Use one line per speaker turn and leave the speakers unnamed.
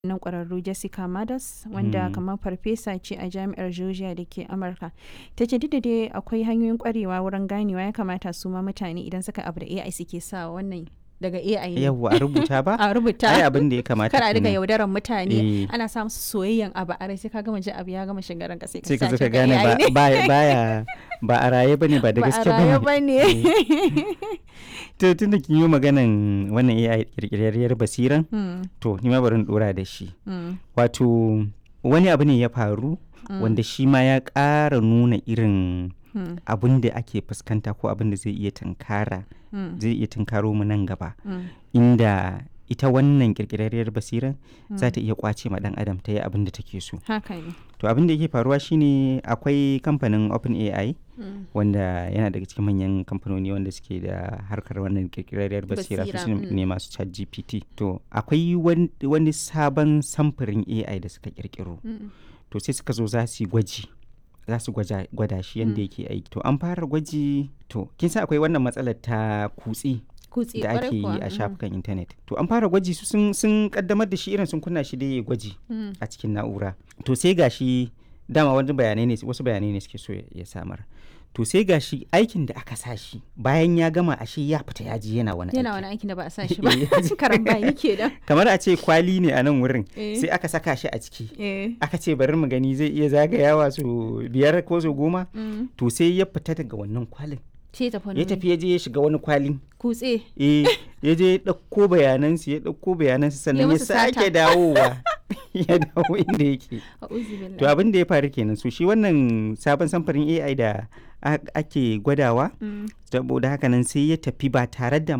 nan ƙwararru Jessica Madas wanda
Mm.
kamar farfesa ce a jami'ar Georgia da ke Amurka. Ta ce duk da dai akwai hanyoyin ƙwarewa wurin ganewa ya kamata su ma mutane idan suka abu da AI suke sa wannan daga AI ne.
yawwa a rubuta ba
A rubuta.
ai abin da ya kamata
Kar a riga
kenan.
yaudaran mutane
Eh.
ana sa musu soyayyen abu a rai sai ka gama ji abu ya gama shiga ranka sai ka
sai ka
sa
zo
shi
ka
ga
gane
AI
ba
ne.
baya baya- ba a raye bane ba da
Ba a
gaske
raye
bane
ba ne.
to tunda kin yi maganan wannan AI kirkirarriyar basiran
Hmm,
to ni ma bari in dora da shi
hmm,
wato wani abu ne ya faru wanda shi ma ya ƙara nuna irin
hmm,
abin da ake fuskanta ko abin da zai iya tunkara
hmm,
zai iya tunkaro mu nan gaba
hmm,
inda ita wannan kirkirarriyar basiran za ta iya kwace ma dan adam ta yi abin da take so
Haka ne.
to abin da yake faruwa shine akwai kamfanin OpenAI
Hmm,
wanda yana daga cikin manyan kamfanoni wanda suke da harkar wannan kirkirarriyar basira su
Basira,
su
mm.
ne masu chat gpt to akwai wan- wani sabon samfurin ai da suka kirkiro
hmm,
to sai suka zo za su yi gwaji za su gwaja- gwada shi yadda yake aiki to an fara gwaji to kin san akwai wannan matsalar ta kutse
Kutse
da
ƙwarai
ake yi
kuwa,
a
hmm,
shafukan intanet to an fara gwaji su sun, sun kaddamar da shi irin sun kunna shi da ya gwaji
hmm,
a cikin na'ura to sai gashi dama wani bayanai ne wasu bayanai ne suke so ya- ya samar to sai gashi aikin da aka sa shi bayan ya gama ashe ya fita ya ji yana wani
yana
aiki
wani aikin da ba a sa shi ba
Eh,
karan bayi ke da
kamar a ce kwali ne a nan wurin
Eh.
sai aka saka shi a ciki
eh
aka ce bari mu gani zai iya zagayawa su biyar ko su goma
mm.
to sai ya fita daga wannan kwalin
ce tafi wani
ya
wuri.
tafi ya je ya shiga wani kwalin
kutse
eh ya je ya ɗauko bayanansu ya ɗauko bayanansu sannan ya
musu sata.
sake dawowa ya dawo inda yake
a uzubillah
to abin da ya faru kenan so shi wannan sabon samfurin AI da a- ake gwadawa
Mm.
saboda haka nan sai ya tafi ba tare da